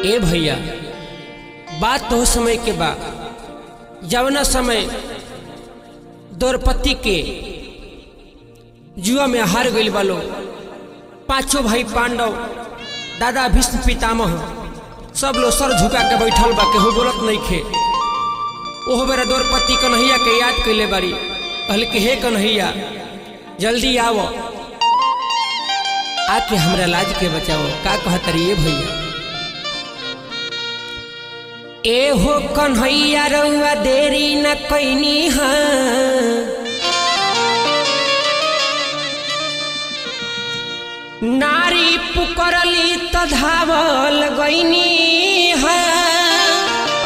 ए भैया बात तो समय के बा जवना समय द्रौपदी के जुआ में हार गई बालो पांचों भाई पांडव दादा भीष्म पितामह सब लोग सर झुका के बैठल बा केहू बोलत नहीं खे ओहो बेरा द्रौपदी कन्हैया के याद कैले बारी कहल कि हे कन्हैया जल्दी आओ आके हमरा लाज के बचाओ का कहतरी ये भैया ए हो कन्हैया रउआ देरी न कैनी हाँ नारी पुकरली त धावल गईनी हाँ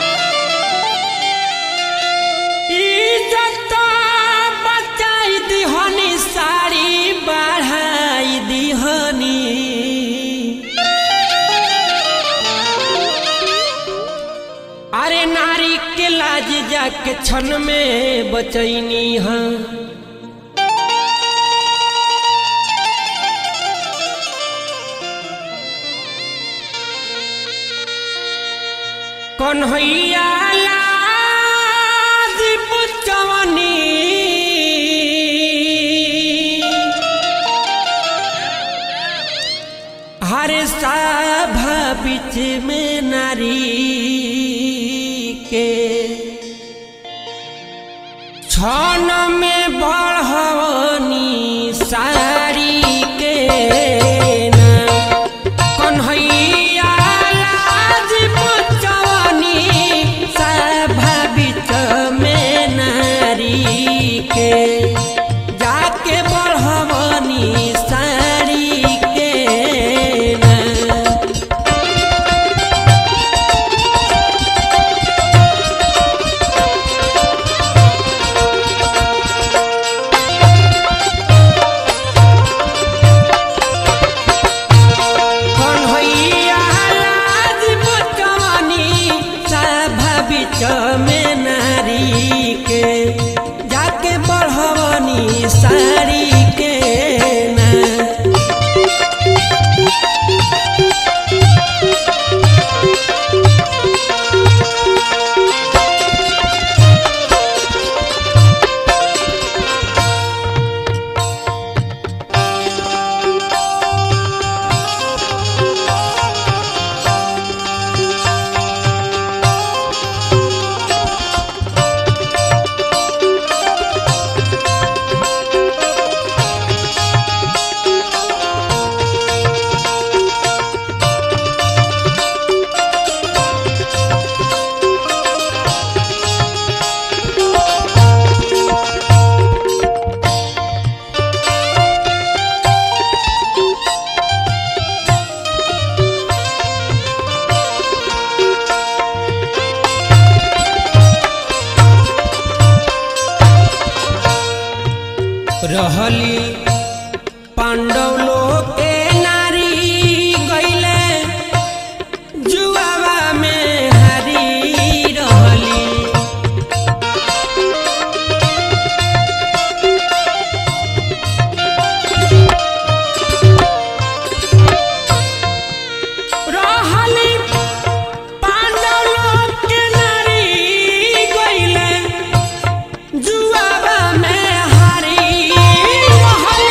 इज्जत बचाई दिहनी साड़ी बढ़ाई दिहनी अरे नारी के लाज जाके क्षण में बचैनी हाँ कन्हैया लाज पुचवनी हर सभा बीच में नारी के छन में बढ़वनी साड़ी के नाम कन्हैया लाज पुचवनी सभा बीच में नारी के जाके बढ़वनी साड़ी के नाम कन्हैया लाज पुचवनी सभा बीच में नारी के जाके बढ़वनी साड़ी के नाम रहली पांडव लोग के नारी गईले जुआवा में हारी रहली रहली पांडव लोग के नारी गईले जुआवा में हारी रहली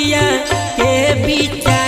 नदिया के बिचा